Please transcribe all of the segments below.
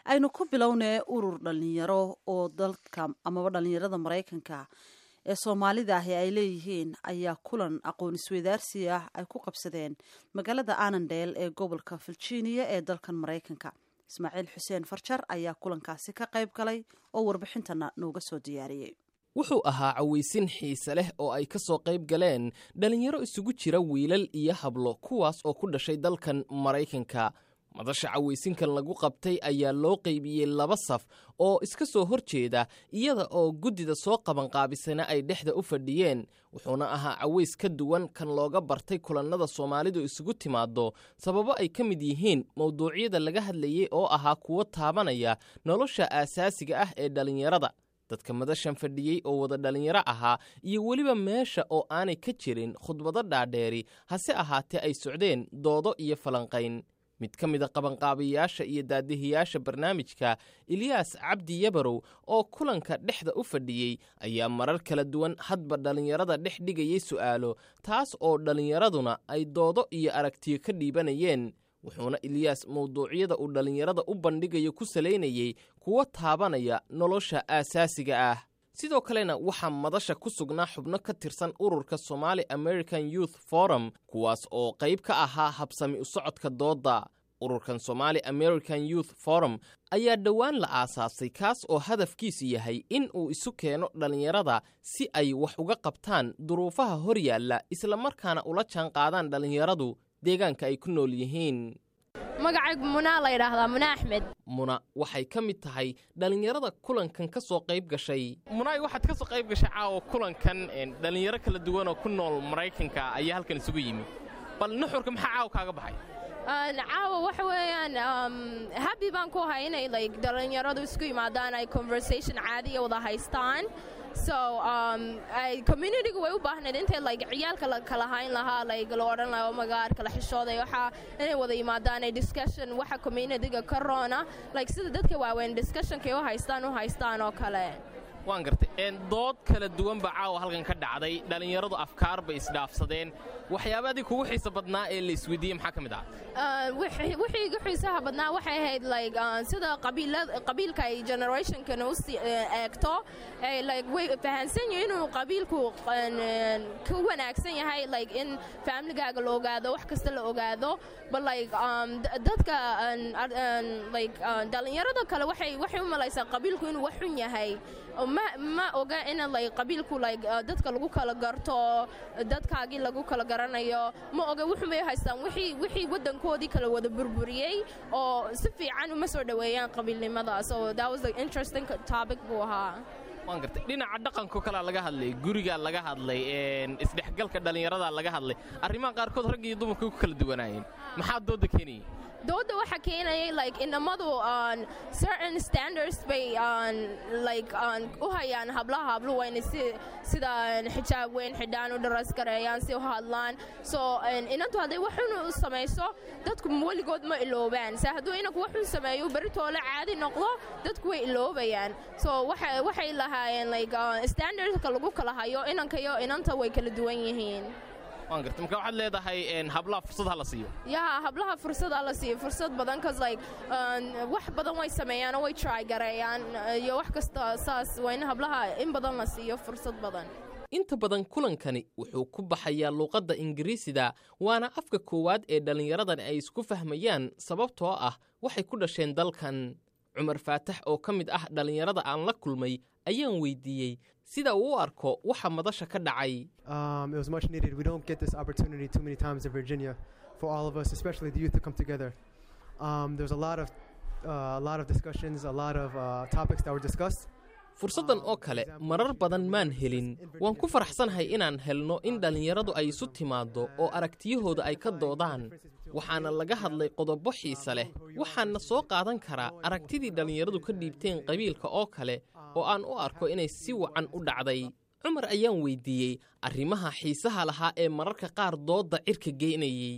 aynu ku bilownee urur dhalinyaro oo dalka amaba dhalinyarada maraykanka ee soomaalida ahi ay leeyihiin ayaa kulan aqoon isweydaarsi ah ay ku qabsadeen magaalada anandel ee gobolka virginia ee dalkan maraykanka ismaaciil xuseen farjar ayaa kulankaasi ka qayb galay oo warbixintana nooga soo diyaariyey wuxuu ahaa cawaysin xiise leh oo ay ka soo qayb galeen dhallinyaro isugu jira wiilal iyo hablo kuwaas oo ku dhashay dalkan maraykanka madasha cawaysinkan lagu qabtay ayaa loo qaybiyey laba saf oo iska soo hor jeeda iyada oo guddida soo qabanqaabisana ay dhexda u fadhiyeen wuxuuna ahaa caways ka duwan kan looga bartay kulannada soomaalidu isugu timaaddo sababo ay ka mid yihiin mawduucyada laga hadlayey oo ahaa kuwo taabanaya nolosha aasaasiga ah ee dhallinyarada dadka madashan fadhiyey oo wada dhallinyaro ahaa iyo weliba meesha oo aanay ka jirin khudbado dhaadheeri hase ahaatee ay socdeen doodo iyo falanqayn mid ka mida qabanqaabayaasha iyo daadihiyaasha barnaamijka eliyaas cabdi yabarow oo kulanka dhexda u fadhiyey ayaa marar kala duwan hadba dhallinyarada dhex dhigayay su'aalo taas oo dhallinyaraduna ay doodo iyo aragtiyo ka dhiibanayeen wuxuuna eliyaas mawduucyada uu dhallinyarada u bandhigayo ku salaynayey kuwa taabanaya nolosha aasaasiga ah sidoo kalena waxaa madasha ku sugnaa xubno ka tirsan ururka somaali american youth forum kuwaas oo qayb ka ahaa habsami u socodka doodda ururkan somaali american youth forum ayaa dhowaan la aasaasay kaas oo hadafkiisu yahay in uu isu keeno dhallinyarada si ay wax uga qabtaan duruufaha hor yaalla islamarkaana ula jaan qaadaan dhallinyaradu deegaanka ay ku nool yihiin magacaygu munaa la ydhaahdaa muna axmed muna waxay ka mid tahay dhallinyarada kulankan ka soo qayb gashay munaay waxaad ka soo qayb gashay caawa kulankan dhallinyaro kala duwan oo ku nool maraykanka ayaa halkan isugu yimi bal nuxurka maxaa caawa kaaga baxay caawa waxa weeyaan habi baan ku ahay inay like dhallinyaradu isku yimaadaan ay conversation caadiya wada haystaan so communityga way u baahnayd intay like ciyaalka la kala hayn lahaa like la odhan lahaa omagaar kala xishooday waxaa inay wada yimaadaan ay discussion waxa communityga ka roona like sida dadka waaweyn discussionkay u haystaan u haystaan oo kale waan gartay dood kala duwan baa caawa halkan ka dhacday dhallinyaradu afkaar bay isdhaafsadeen waxyaabadii kugu xiisa badnaa ee la isweydiiyey maxaa ka mid ah wixii igu xiisaha badnaa waxay ahayd like sida qabiilka ay generationkan u eegto like way fahansan yihin inuu qabiilku ka wanaagsan yahay like in familigaaga la ogaado wax kasta la ogaado but like dadka like dhallinyarada kale waxay waxay u malaysaa qabiilku inuu wax xun yahay ma oga in like qabiilku like dadka lagu kala garto dadkaagii lagu kala garanayo ma oga wuxumay haystaan wixii waddankoodii kala wada burburiyey oo si fiican uma soo dhoweeyaan qabiilnimada so that was the interesting topic buu ahaa waan gartay dhinaca dhaqanko kalea laga hadlay gurigaa laga hadlay isdhexgalka dhallinyaradaa laga hadlay arrimaha qaarkood rag iyo dumarka ku kala duwanaayeen maxaa dooda keenayay dooda waxa keenayay like inamadu on certain standards bay on like on u hayaan hablaha hablu wayna si sida xijaab weyn xidhaan u dharas gareeyaan si u hadlaan so inantu hadday waxun u samayso dadku weligood ma iloobaan se hadduu inanku waxun sameeyo beritoole caadi noqdo dadku way iloobayaan so waxay lahaayeen like standardka lagu kala hayo inanka iyo inanta way kala duwan yihiin waan garta marka waxaad leedahay hablaha fursad ha la siiyo yaa hablaha fursad ha la siiyo fursad badan cause like wax badan way sameeyaan oo way try gareeyaan iyo wax kasta saas waa in hablaha in badan la siiyo fursad badan inta badan kulankani wuxuu ku baxayaa luuqadda ingiriisida waana afka koowaad ee dhallinyaradani ay isku fahmayaan sababtoo ah waxay ku dhasheen dalkan cumar faatax oo ka mid ah dhallinyarada aan la kulmay ayaan weydiiyey sida uu u arko waxa madasha ka dhacay fursaddan oo kale marar badan maan helin waan ku faraxsanahay inaan helno in dhallinyaradu ay isu timaaddo oo aragtiyahooda ay ka doodaan waxaana laga hadlay qodobo xiise leh waxaana soo qaadan karaa aragtidii dhallinyaradu ka dhiibteen qabiilka oo kale oo aan u arko inay si wacan u dhacday cumar ayaan weydiiyey arrimaha xiisaha lahaa ee mararka qaar doodda cirka geynayey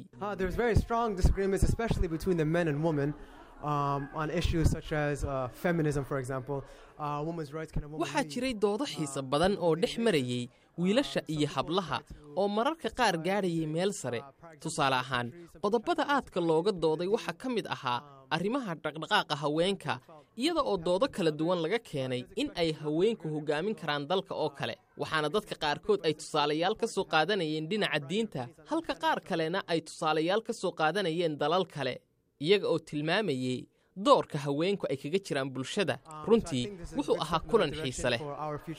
waxaa jiray doodo xiise badan oo dhex marayey wiilasha iyo hablaha oo mararka qaar gaadhayay meel sare tusaale ahaan qodobada aadka looga dooday waxaa ka mid ahaa arrimaha dhaqdhaqaaqa haweenka iyada oo doodo kala duwan laga keenay in ay haweenku hoggaamin karaan dalka oo kale waxaana dadka qaarkood ay tusaalayaal ka soo qaadanayeen dhinaca diinta halka qaar kalena ay tusaalayaal ka soo qaadanayeen dalal kale iyaga oo tilmaamayey doorka haweenku ay kaga jiraan bulshada runtii wuxuu ahaa kulan xiise leh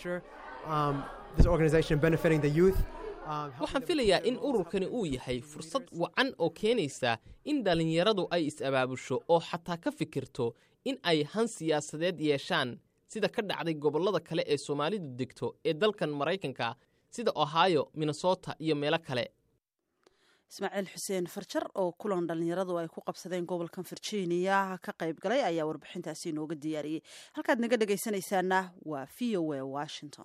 waxaan filayaa in ururkani uu yahay fursad wacan oo keenaysa in dhallinyaradu ay is-abaabusho oo xataa ka fikirto in ay han siyaasadeed yeeshaan sida ka dhacday gobollada kale ee soomaalidu degto ee dalkan maraykanka sida ohio minnesota iyo meelo kale ismaaciil xuseen farjar oo kulan dhallinyaradu ay ku qabsadeen gobolkan virginia ka qayb galay ayaa warbixintaasi inooga diyaariyey halkaad naga dhegaysanaysaana waa v o a washington